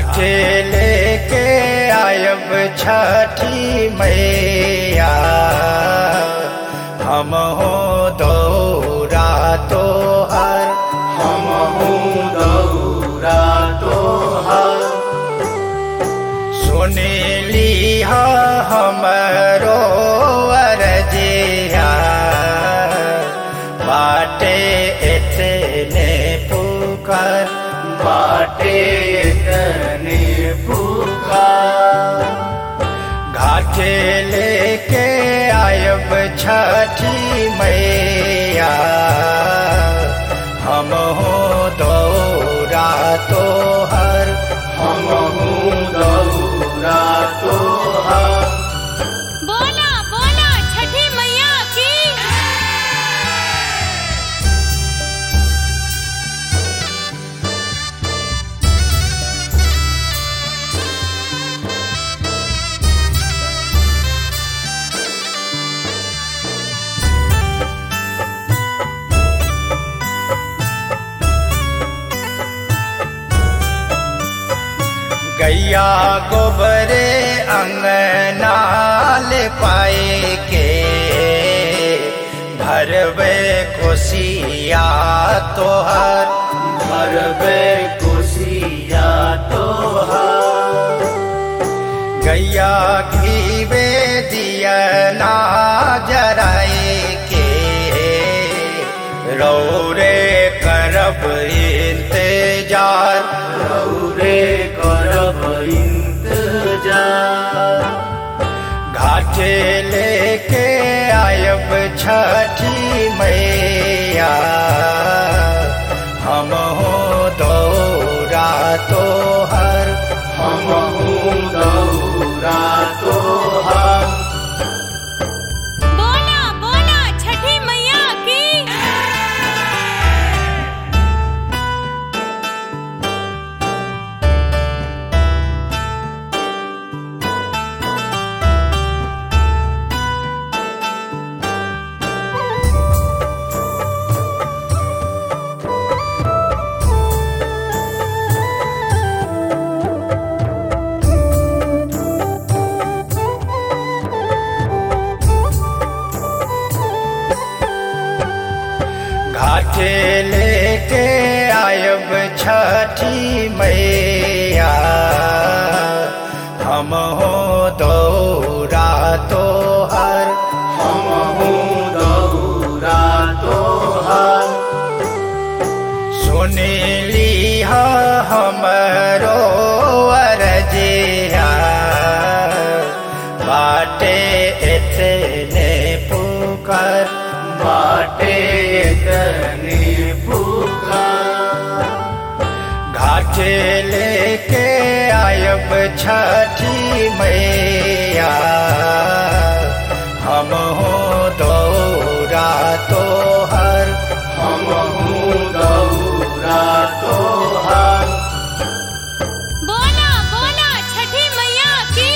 घाटे लेके आयब छठी मैया हम हो दौरा तो हर हम दौरा तोहर सुनीली हमरो अरजिया बाटे इतने पुकार बाटे तने पुकार घाटे लेके आयब छठी मैया हम हो दौरा तो हर हम दौरा तोहर बोला बोला छठी मैया की गैया गोबरे अंगनाल पाए के भरवे खुशिया तोहर भरबे कुशिया तोहर गैया घीवे दिया ना जराए के रौरे करब इंतजार रौरे करब इंतजार घाटे लेके आयब छठी मैया हम हो दौरा तो हर हम दौरा तोहर बोला बोला छठी मैया की घाटे लेके आयब छठी मैया हम हो दौरा तो हर हम दौरा तोहर सुनीली हमरो अरजिया बाटे इतने पुकार बाटे तने पुकार घाटे लेके आयब छठी मैया हम हो दौरा तो हर हम दौरा तोहर बोला बोला छठी मैया की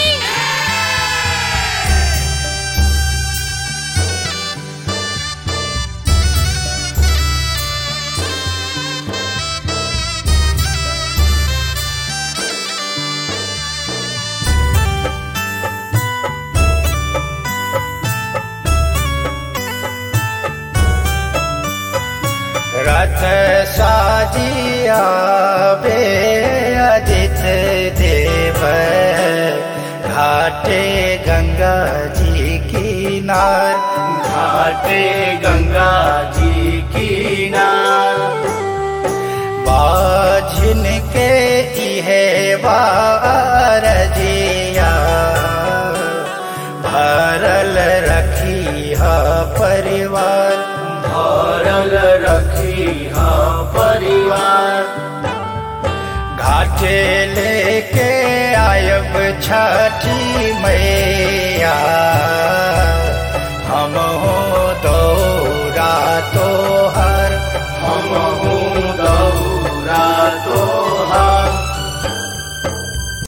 रथ साजिया बे अजित देव घाटे गंगा जी किनार घाटे गंगा जी किनार बाझिन के इहे बारजिया भरल रखी है परिवार भरल रखी हा परिवार घाटे लेके आयब छठी मैया